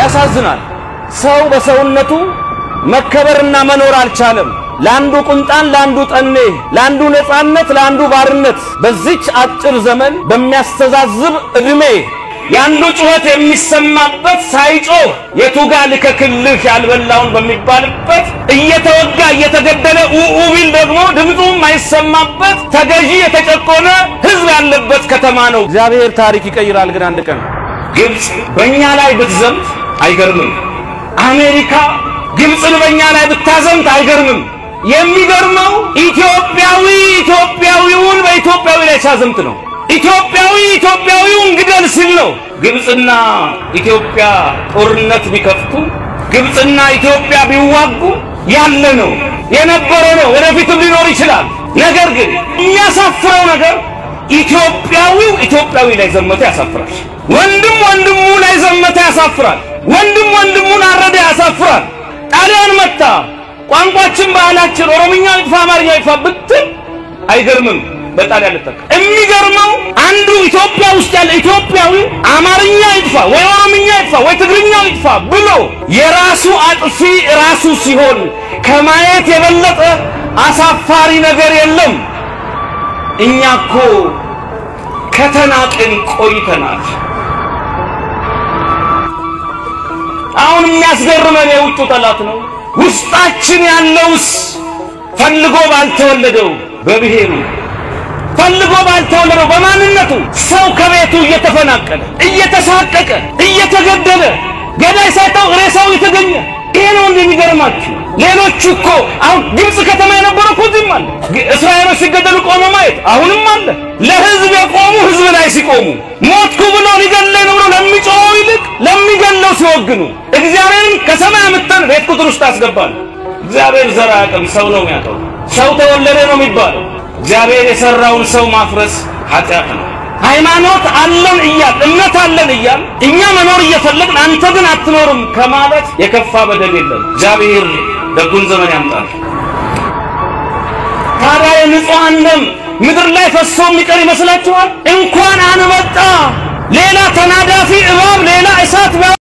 ያሳዝናል። ሰው በሰውነቱ መከበርና መኖር አልቻለም። ለአንዱ ቁንጣን፣ ለአንዱ ጠኔ፣ ለአንዱ ነፃነት፣ ለአንዱ ባርነት በዚች አጭር ዘመን በሚያስተዛዝብ ዕድሜ የአንዱ ጩኸት የሚሰማበት ሳይጮህ የቱጋ ልከክልህ ያልበላውን በሚባልበት እየተወጋ እየተገደለ ኡኡ ቢል ደግሞ ድምፁ የማይሰማበት ተገዢ የተጨቆነ ሕዝብ ያለበት ከተማ ነው። እግዚአብሔር ታሪክ ይቀይራል። ግን አንድ ቀን ግብፅ በእኛ ላይ ብትዘምት አይገርምም። አሜሪካ ግብፅን በእኛ ላይ ብታዘምት አይገርምም። የሚገርመው ኢትዮጵያዊ ኢትዮጵያዊውን በኢትዮጵያዊ ላይ ሲያዘምት ነው። ኢትዮጵያዊ ኢትዮጵያዊውን ግደል ሲል ነው። ግብፅና ኢትዮጵያ ጦርነት ቢከፍቱ፣ ግብፅና ኢትዮጵያ ቢዋጉ ያለ ነው የነበረ ነው፣ ወደፊትም ሊኖር ይችላል። ነገር ግን የሚያሳፍረው ነገር ኢትዮጵያዊው ኢትዮጵያዊ ላይ ዘመተ ያሳፍራል። ወንድም ወንድሙ ላይ ዘመተ ያሳፍራል። ወንድም ወንድሙን አረደ ያሳፍራል። ጣሊያን መታ ቋንቋችን፣ ባህላችን ኦሮምኛ ይጥፋ አማርኛ ይጥፋ ብትል አይገርምም። በጣሊያን ልጠቃ የሚገርመው አንዱ ኢትዮጵያ ውስጥ ያለ ኢትዮጵያዊ አማርኛ ይጥፋ ወይ ኦሮምኛ ይጥፋ ወይ ትግርኛ ይጥፋ ብሎ የራሱ አጥፊ ራሱ ሲሆን ከማየት የበለጠ አሳፋሪ ነገር የለም። እኛ እኮ ከተናቅን ቆይተናል። አሁን የሚያስገርመን የውጩ ጠላት ነው። ውስጣችን ያለውስ ፈልጎ ባልተወለደው በብሔሩ ፈልጎ ባልተወለደው በማንነቱ ሰው ከቤቱ እየተፈናቀለ እየተሳቀቀ እየተገደለ ገዳይ ሳይታው ሬሳው የተገኘ ይሄ ነው እንደሚገርማችሁ። ሌሎቹ እኮ አሁን ግብፅ ከተማ የነበረው እኮ እዚህም አለ። እስራኤሎች ሲገደሉ ቆመ ማየት አሁንም አለ። ለህዝብ የቆሙ ህዝብ ላይ ሲቆሙ ሞትኩ ብሎ ሊገለኝ ነው ብሎ ለሚጮኸው ይልቅ ለሚገለው ሲወግኑ እግዚአብሔርን ከሰማይ አምጥተን ቤት ቁጥር ውስጥ አስገባል። እግዚአብሔር ዘር አያውቅም፣ ሰው ነው የሚያውቀው። ሰው ተወለደ ነው የሚባለው። እግዚአብሔር የሰራውን ሰው ማፍረስ ኃጢአት ነው። ሃይማኖት አለን እያል እምነት አለን እያል እኛ መኖር እየፈለግን አንተ ግን አትኖርም ከማለት የከፋ በደል የለም። እግዚአብሔር ደጉን ዘመን ያምጣል። ታዲያ የንጹሐን ደም ምድር ላይ ፈሶ የሚቀር ይመስላችኋል? እንኳን አንበጣ ሌላ ተናዳፊ እባብ ሌላ እሳት